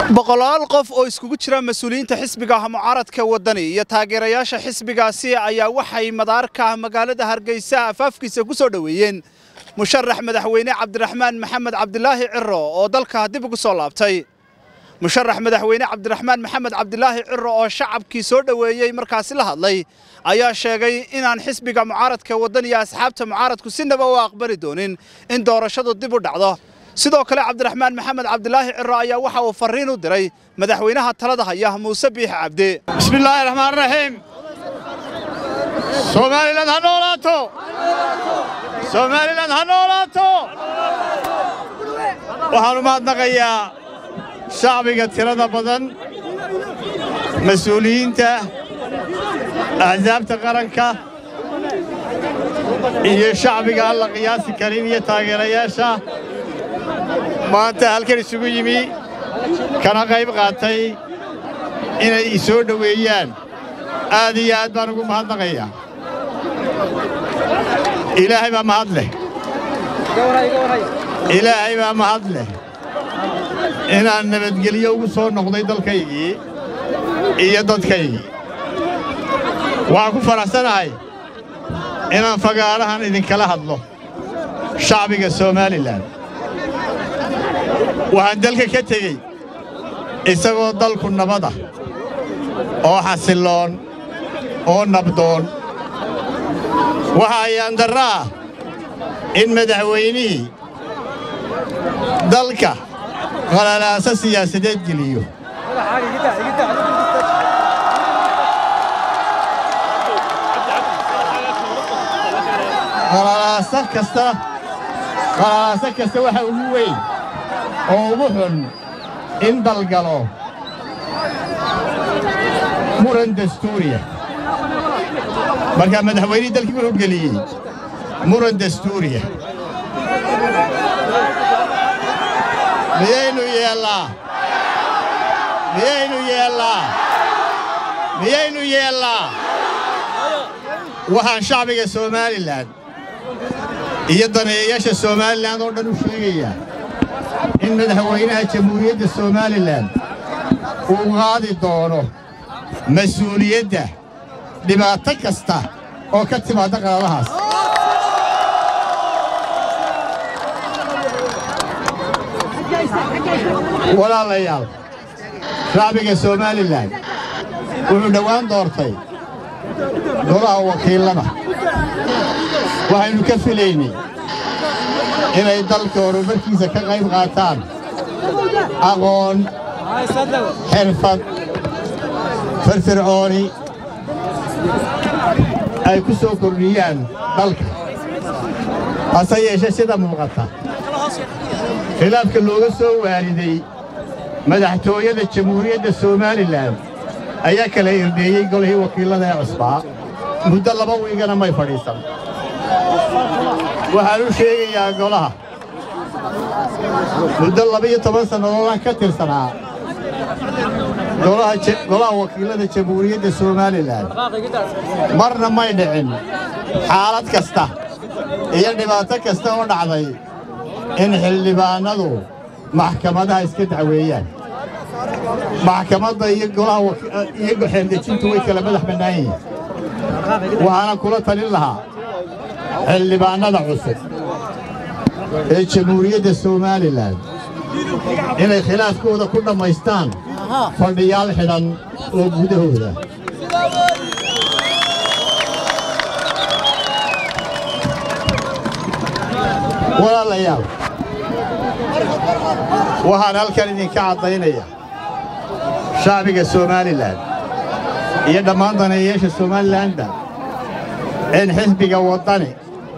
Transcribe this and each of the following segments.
boqolaal qof oo iskugu jira mas-uuliyiinta xisbiga mucaaradka waddani iyo taageerayaasha xisbigaasi ayaa waxay madaarka magaalada hargeysa afaafkiisa ku soo dhoweeyeen musharax madaxweyne cabdiraxmaan maxamed cabdilaahi ciro oo dalka dib ugu soo laabtay musharax madaxweyne cabdiraxmaan maxamed cabdilaahi ciro oo shacabkii soo dhoweeyey markaasi la hadlay ayaa sheegay inaan xisbiga mucaaradka waddani iyo asxaabta mucaaradku sinaba u aqbali doonin in doorashadu dib u dhacdo sidoo kale cabdiraxmaan maxamed cabdilaahi ciro ayaa waxa uu farriin u diray madaxweynaha talada haya muuse biix cabdi bismillaahi raxmaan raxiim soomaaliland ha noolaato soomaaliland ha noolaato waxaan u mahadnaqayaa shacbiga tirada badan mas-uuliyiinta axsaabta qaranka iyo shacbiga aan la qiyaasi karin iyo taageerayaasha maanta halkan isugu yimi kana qayb qaatay inay i soo dhoweeyaan aad iyo aad baan ugu mahadnaqayaa ilaahay baa mahad leh ilaahay baa mahad leh inaan nabadgelyo ugu soo noqday dalkaygii iyo dadkaygii waxaan ku faraxsanahay inaan fagaarahan idinkala hadlo shacbiga somalilan waxaan dalka ka tegey isagoo dalku nabada oo xasilloon oo nabdoon waxa ayaandarra ah in madaxweynihii dalka qalalaaso siyaasadeed geliyo qalalaaso kasta qalalaaso kasta waxa ugu weyn oo ugu xun in dalgalo muran dastuuriya markaa madaxweynihii dalkii wuxuu geliyey muran dastuuriya miyaynu yeellaa miyaynu yeellaa miyaynu yeellaa waxaan shacbiga somalilan iyo daneeyayaasha somalilan oo dhan u sheegayaa in madaxweynaha jamhuuriyadda somalilan uu qaadi doono mas-uuliyadda dhibaato kasta oo ka timaadda qaladahaas walaalayaal shacbiga somalilan wuxuu dhowaan doortay golaha wakiillada waxaynu ka filaynay inay dalka horumarkiisa ka qayb qaataan aqoon xirfad firfircooni ay ku soo kordhiyaan dalka hase yeeshe sida muuqata khilaafka looga soo waariday madaxtooyada jamhuuriyadda somalilan ayaa kala irdheeyey golihii wakiillada ee cusbaa muddo laba wiigana may fadhiisan waxaan u sheegayaa golaha muddo laba-iyo toban sannadoodaan ka tirsanaa golaha wakiillada jamhuuriyadda somalilan marna may dhicin xaalad kasta iyo dhibaato kasta oo dhacday in xildhibaannadu maxkamadaha iska dacweeyaan maxkamadda iyo golaha xeeldejintu way kala madax bannaan yihiin waxaana kula talin lahaa xildhibaannada cusub ee jamhuuriyadda somalilan inay khilaafkooda ku dhammaystaan fadhiyaal xidhan oo gudahooda walaalayaal waxaan halkan idinka caddaynaya shacbiga somalilan iyo dhammaan daneeyayaasha somalilanba in xisbiga waddani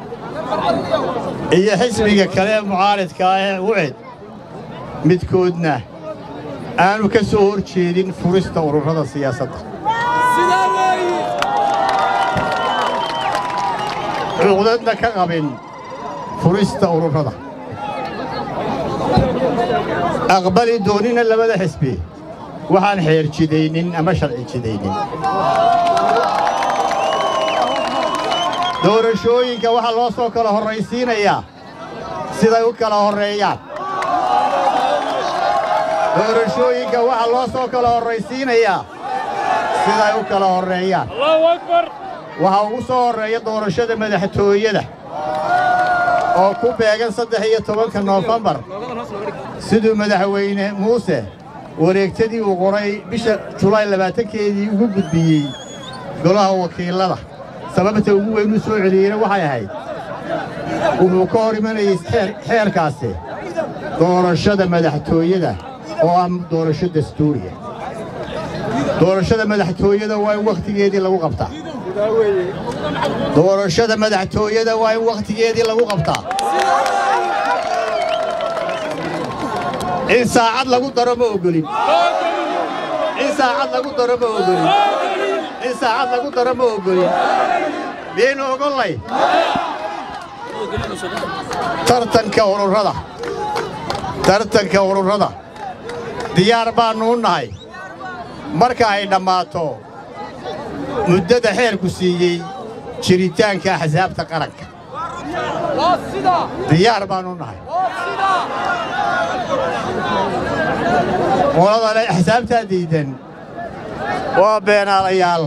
iyo xisbiga kale ee mucaaridka ah ee ucid midkoodna aanu ka soo hor jeedin furista ururrada siyaasadda cuqdadna ka qabin furista ururrada aqbali doonina labada xisbi waxaan xeer jidaynin ama sharci jidaynin doorashooyinka waxaa loo soo kala horraysiinayaa siday u kala horreeyaan doorashooyinka waxaa loo soo kala horraysiinayaa siday u kala horreeyaan waxaa ugu soo horreeya doorashada madaxtooyada oo ku beegan saddex iyo tobanka noofembar siduu madaxweyne muuse wareegtadii uu qoray bisha julaay labaatankeedii ugu gudbiyey golaha wakiillada sababta ugu weyn u soo celiyeyna waxay ahayd wuxuu ka hor imanayay xeerkaasi doorashada madaxtooyada oo ah doorasho dastuuriya doorashada madaxtooyada waa in wakhtigeedii lagu qabtaa doorashada madaxtooyada waa in wakhtigeedii lagu qabtaa in saacad lagu daro ma ogolin in saacad lagu daro ma ogolin in saacad lagu daro ma ogolin miyaynu ogollay tartanka ururada tartanka ururada diyaar baannu u nahay marka ay dhammaato muddada xeerku siiyey jiritaanka axsaabta qaranka diyaar baannu nahay qoladale axsaabtaa diidan waa beenaalayaal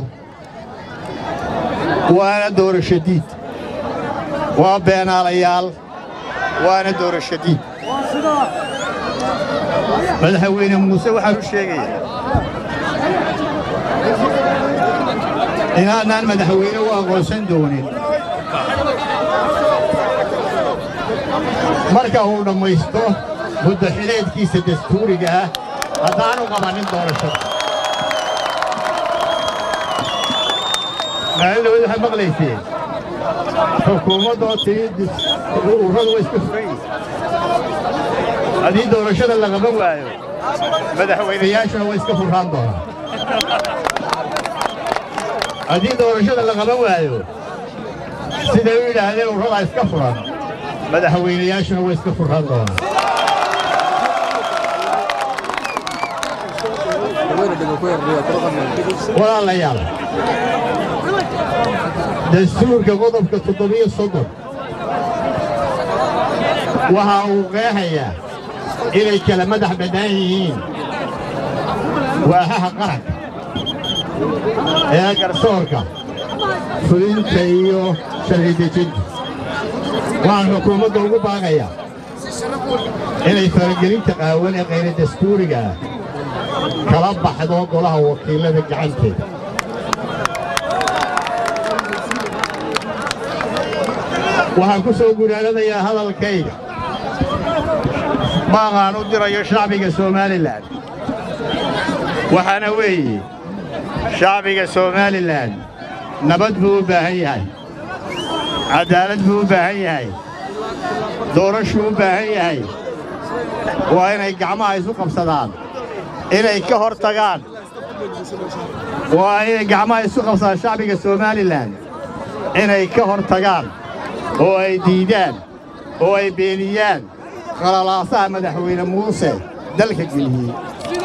waana doorasho diid waa beenaalayaal waana doorasho diid madaxweyne muuse waxaan u sheegayaa inaanaan madaxweyne u aqoonsan doonin marka uu dhammaysto muddaxileedkiisa dastuuriga ah haddaanu qabannin doorashada maalindhawad waxaad maqlayseen xukuumaddoo tii ururadu way isku furan yihin haddii doorashada la qaban waayo madaxweynayaashuna way iska furraan doonaan haddii doorashada la qaban waayo siday u yidhaahdeen ururadaa iska furan madaxweynayaashuna way iska furraan doonaan walaalayaal dastuurka qodobka toddobiyo soddon waxa uu qeexayaa inay kala madax bannaan yihiin waaxaha qaranka ee garsoorka fulinta iyo sharci dejinta waxaan xukuumadda ugu baaqayaa inay faragelinta qaawan ee qayra dastuuriga ah kala baxdo golaha wakiillada gacanteeda waxaan ku soo gunaanadayaa hadalkayga baaqaan u dirayo shacbiga somalilan waxaana weeye shacbiga somalilan nabad buu u baahan yahay caddaalad buu u baahan yahay doorashuu u baahan yahay waa inay gacmaha isu qabsadaan inay ka hor tagaan waa inay gacmaha isu qabsadaan shacbiga somalilan inay ka hor tagaan oo ay diidaan oo ay beeniyaan qalalaasaha madaxweyne muuse dalka geliyey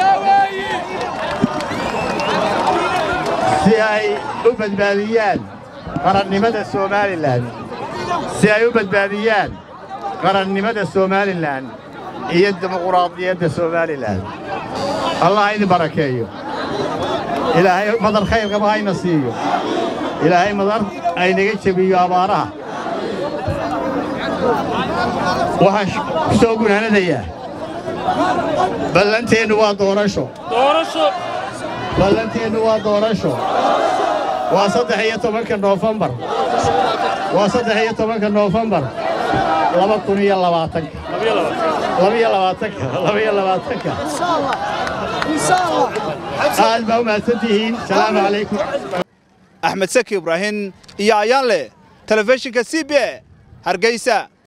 si ay u badbaadiyaan qarannimada somalilan si ay u badbaadiyaan qarannimada somalilan iyo dimuquraadiyadda somalilan allah ha idin barakeeyo ilaahay madar khayr qaba hayna siiyo ilaahay madar aynaga jebiyo abaaraha waxaan ku soo gunaanadayaa ballanteennu waa doorasho ballanteennu waa doorasho waa saddex iyo tobanka noofembar waa saddex iyo tobanka noofembar laba kun iyo labaatanka labaiyo labaatanka labaiyo labaatanka aad baa u mahadsantihiin salaamu calaykum axmed saki ibraahim iyo ayaanle telefishinka c b e hargeysa